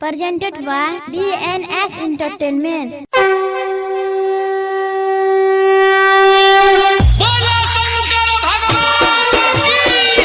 presented by DNS Entertainment. बोला शंकर भगवान की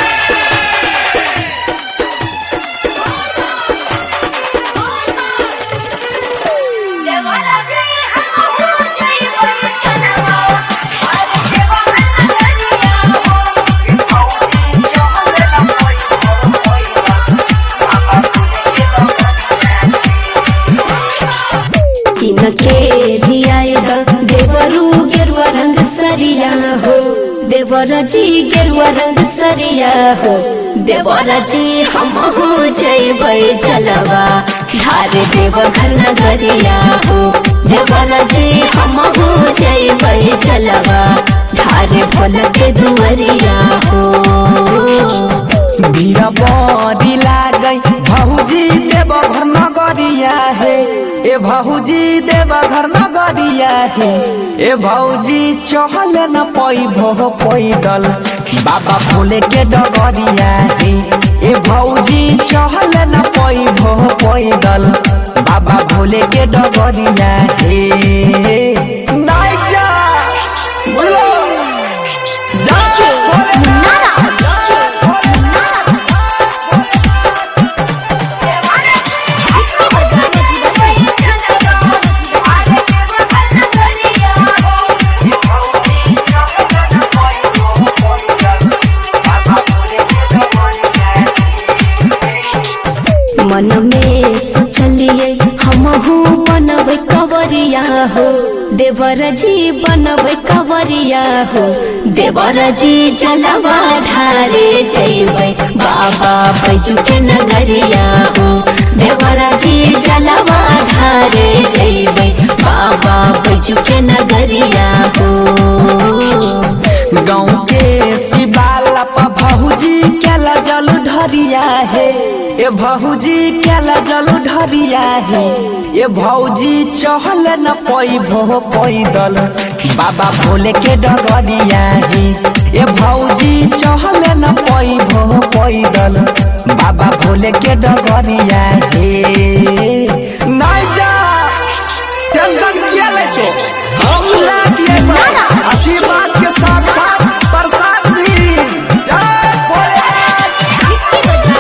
किनके लियाएगा देवरू गेरुआ रंग सरिया हो देवर जी गेरुआ रंग सरिया हो देवर जी हम हो जैबै जलवा धारे देव घर नगरिया हो देवर जी हम हो जैबै जलवा धारे भोल के दुवरिया हो भीड़ बड़ी लागई भौजी देव घर नगरिया है ए भौजी देव घर नगरिया है ए भौजी चहल न पई भो पैदल बाबा भोले के डगरिया है ए भौजी चहल न पई भो पैदल बाबा भोले के डगरिया है नाइ जा बोलो जा मन में सोचलिए हम हो बनबै कवरिया हो देवर जी बनबै कवरिया हो देवर जी जलवा ढारे जैबै बाबा बैजू के नगरिया हो देवर जी जलवा ढारे जैबै बाबा बैजू के नगरिया हो गाँव के शिवाला पर भौजी केला जल ढरिया है ए भौजी केला जल ढरिया है ए भौजी चहल न पई भो पैदल बाबा भोले के डगरिया है ए भौजी चहल न पई भो पैदल बाबा भोले के डगरिया है नहीं जा टेंशन किया ले छो हम लाख ले पर आशीर्वाद के साथ साथ प्रसाद भी जय भोलेनाथ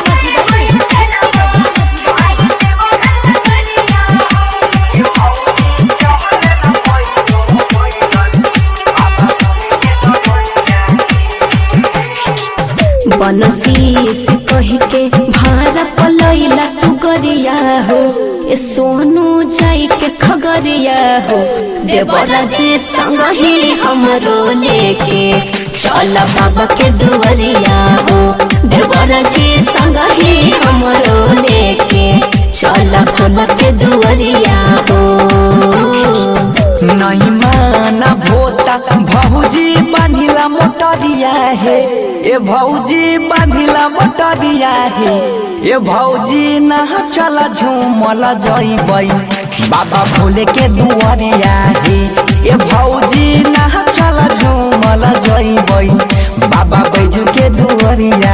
बनशीस कह के भारा पलैला तू गरिया हो ए सोनू जाई के खगरिया हो देवरा जी संग ही हमरो लेके चल बाबा के दुवरिया हो देवरा जी संग ही हमरो लेके चल बाबा के दुवरिया हो नहीं माना भोता भौजी बांधिला मोटरिया है ए भौजी बांधिला मोटरिया है ए भौजी ना चल झूमल जइबै बाबा भोले के दुआरिया है ए भौजी ना चल झूमल जइबै बाबा बैजू के दुआरिया